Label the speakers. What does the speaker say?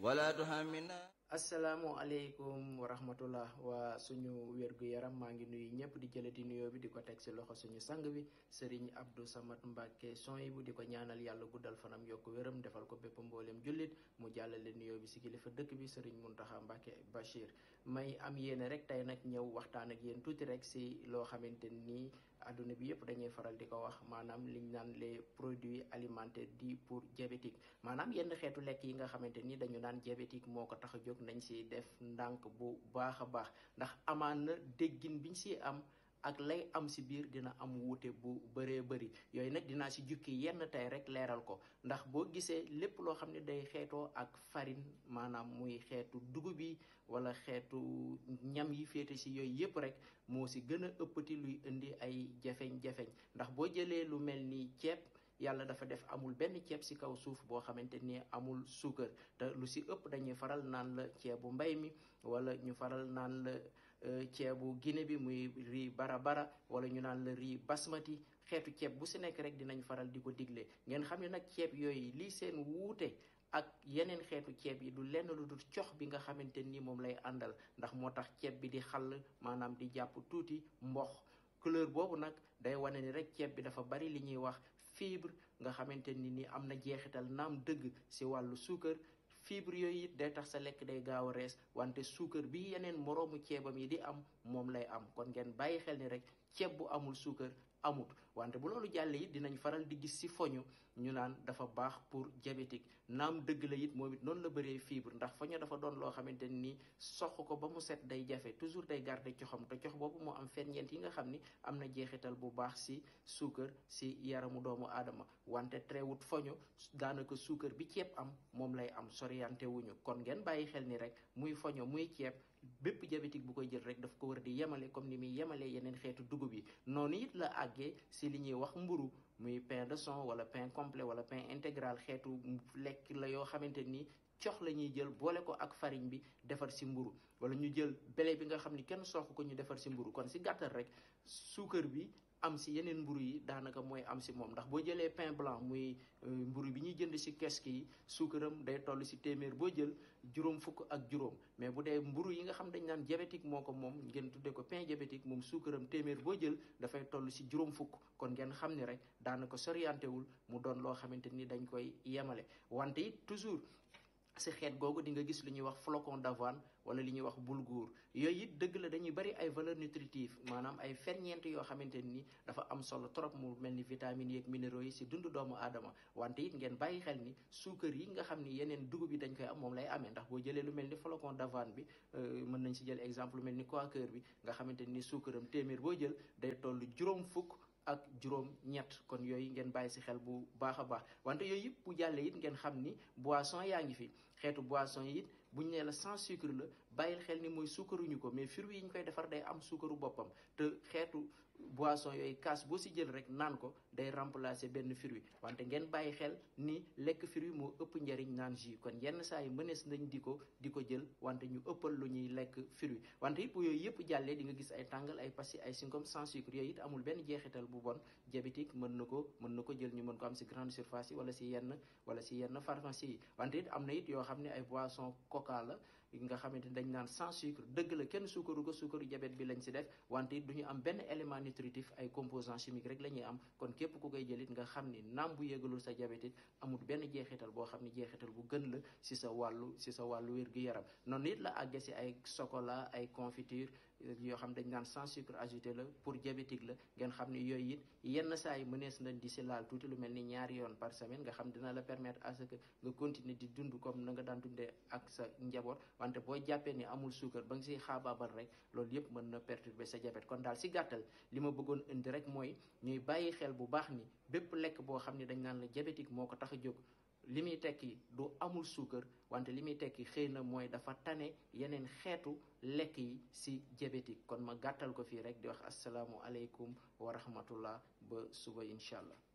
Speaker 1: ولا تحملنا
Speaker 2: asalaamualeykum wa rahmatullah waa suñu wér-gu-yaram maa ngi nuyu ñëpp di jëlati nuyoo bi di ko teg si loxo suñu sang bi sëriñ Abdou Samad Mbacke son bu di ko ñaanal yàlla guddal fanam yokk wéram defal ko bépp mbooleem jullit mu jàllale nuyoo bi si kilifa dëkk bi sëriñ Muntaxa Mbacke Bachir may am yéene rek tey nag ñëw waxtaan ak yéen tuuti rek si loo xamante nii adduna bi yëpp dañuy faral di ko wax maanaam liñ naan les produits alimentaires dits pour diabétique maanaam yenn xeetu lekk yi nga xamante ni dañu naan diabétique moo ko tax a jóg nañ si def ndànk bu baax a baax ndax amaan na déggin biñ si am ak lay am si biir dina am wuute bu bëree bëri yooyu nag dinaa si jukki yenn tey rek leeral ko ndax boo gisee lépp loo xam ne day xeetoo ak farine maanaam muy xeetu dugub yi wala xeetu ñam yi féete si yooyu yëpp rek moo si gën a ëppati luy indi ay jafeñ-jafeñ ndax boo jëlee lu mel ni ceeb yàlla dafa def amul benn ceeb ci kaw suuf boo xamante ni amul suukar te lu ci ëpp dañuy faral naan la ceebu mbay mi wala ñu faral naan la ceebu Guinée bi muy riz bara-bara wala ñu naan la riz basmati xeetu ceeb bu ci nekk rek dinañ faral di ko digle ngeen xam ne nag ceeb yooyu lii seen wuute ak yeneen xeetu ceeb yi du lenn lu dul cox bi nga xamante ni moom lay àndal ndax moo tax ceeb bi di xàll maanaam di jàpp tuuti mbox couleur boobu nag day wane ni rek ceeb bi dafa bari li ñuy wax fibre nga xamante ni ni am na jeexital naam dëgg ci wàllu suukar fibre yooyu it day tax sa lekk day gaaw a rees wante suukar bi yeneen moroomu ceebam yi di am moom lay am kon ngeen bàyyi xel ni rek ceeb bu amul suukar amut wante bu loolu jàllee it dinañ faral di gis ci foñu ñu naan dafa baax pour diabétique naam dëgg la it moom it noonu la bëree fibre ndax foñu dafa doon loo xamante ni sox ko ba mu set day jafe toujours day garder coxam te cox boobu moo am ferñeent yi nga xam ni am na jeexital bu baax ci suukar ci yaramu doomu aadama wante treewut foñu daanaka suukar bi ceeb am moom lay am soriante wuñu kon ngeen bàyyi xel ni rek muy foño muy ceeb bépp diabétique bu koy jël rek daf ko war di yemale comme ni muy yemalee yeneen xeetu dugub yi noonu it la àggee ci li ñuy wax mburu muy pain de son wala pain complet wala pain intégral xeetu lekk la yoo xamante ni cox la ñuy jël boole ko ak farine bi defar ci mburu wala ñu jël blé bi nga xam ni kenn sox ko ñu defar ci mburu kon ci gàttal rek suukar bi am ci yeneen mburu yi daanaka mooy am ci moom ndax boo jëlee pain blanc muy mburu bi ñuy jënd ci kesk yi suukaram day toll ci téeméer boo jël juróom fukk ak juróom mais bu dee mburu yi nga xam dañ naan diabétique moo ko moom ngeen tuddee ko pain diabétique moom suukaram téeméer boo jël dafay toll ci juróom fukk kon ngeen xam ni rek daanaka soriante wul mu doon loo xamante ni dañ koy yemale wante it toujours ci xeet googu di nga gis lu ñuy wax flocon d'avoine wala li ñuy wax boulgour yooyu it dëgg la dañuy bari ay valeurs nutritives maanaam ay ferñeent yoo xamante ni dafa am solo trop mu mel ni vitamines yeeg minéraux yi ci dundu doomu aadama wante it ngeen bàyyi xel ni suukar yi nga xam ni yeneen dugub yi dañ koy am moom lay amee ndax boo jëlee lu mel ni flocon d'avoine bi mën nañ ci jël exemple lu mel ni Quaker bi nga xamante ni suukaram téeméer boo jël day toll juróom fukk ak juróom ñett kon yooyu ngeen bàyyi ci xel bu baax a baax wante yooyu yëpp bu jàllee it ngeen xam ni boisson yaa ngi fi xeetu boisson yi it bu ñu nee la sans sucre la bàyyil xel ni mooy suukaruñu ko mais fruits yi ñu koy defar day am suukaru boppam te xeetu boisson yooyu kaas boo ci jël rek naan ko day remplacer benn fruit wante ngeen bàyyi xel ni lekk fruit moo ëpp njariñ naan jus kon yenn saa yi mënees nañ di ko di ko jël wante ñu ëppal lu ñuy lekk fruit wante it bu yooyu yëpp jàllee di nga gis ay tàngal ay pastilles ay singom sans sucre yooyu it amul benn jeexital bu bon diabétique mën na ko mën na ko jël ñu mën ko am ci grande surface yi wala ci yenn wala ci yenn pharmacie yi wante it am na it yoo xam ne ay boisson coca la nga xamante ni dañ naan sans sucre dëgg la kenn suukaru ko suukaru diabète bi lañ ci def wante it du ñu am benn élément nutritif ay composants chimiques rek la ñuy am kon képp ku koy jëlit nga xam ni naam bu yégalul sa diabète it amul benn jeexital boo xam ni jeexital bu gën la ci sa wàllu ci sa wàllu wér-gu-yaram noonu it la àgge ci ay chocolat ay confiture yoo xam dañ naan sans sucre ajouté la pour diabétique la ngeen xam ni yooyu it yenn saa yi mënees nañ di ci laal tuuti lu mel ni ñaari yoon par semaine nga xam dina la permettre à ce que nga continuer di dund comme na nga daan dundee ak sa njaboot wante boo jàppee ni amul suukar ba nga ciy xaabaabal rek loolu yëpp mën na perturber sa diabète kon daal ci gàttal li ma bëggoon indi rek mooy ñuy bàyyi xel bu baax ni bépp lekk boo xam ni dañ naan la diabétique moo ko tax a jóg li muy tekki du amul suukar wante li muy tekki xëy na mooy dafa tane yeneen xeetu lekk yi ci diabétique kon ma gàttal ko fii rek di wax asalaamu aleykum wa rahmatullah ba suba incha allah